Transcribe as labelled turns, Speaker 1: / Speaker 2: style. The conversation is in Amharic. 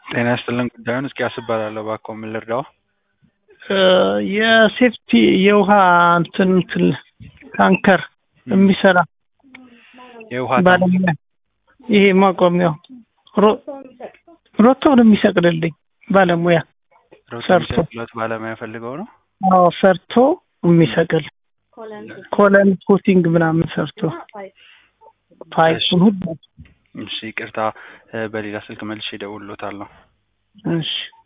Speaker 1: ጤና ይስጥልን ጉዳዩን እስኪያስ እባላለሁ እባክዎ ምን ልርዳዎ
Speaker 2: የሴፍቲ የውሃ እንትን እንትን ታንከር የሚሰራ
Speaker 1: የውሃ
Speaker 2: ባለሙያ ይሄ ማቆሚያው ሮ- ሮቶውን የሚሰቅልልኝ ባለሙያ
Speaker 1: ሮቶ
Speaker 2: ሰርቶ።
Speaker 1: የሚሰቅሉት ባለሙያ ፈልገው ነው
Speaker 2: አዎ ሰርቶ የሚሰቅል ኮለን ፑቲንግ ምናምን ሰርቶ ፓይፑን ሁሉ
Speaker 1: እሺ ይቅርታ እ፣ በሌላ ስልክ መልሼ እደውልልዎታለሁ
Speaker 2: እሺ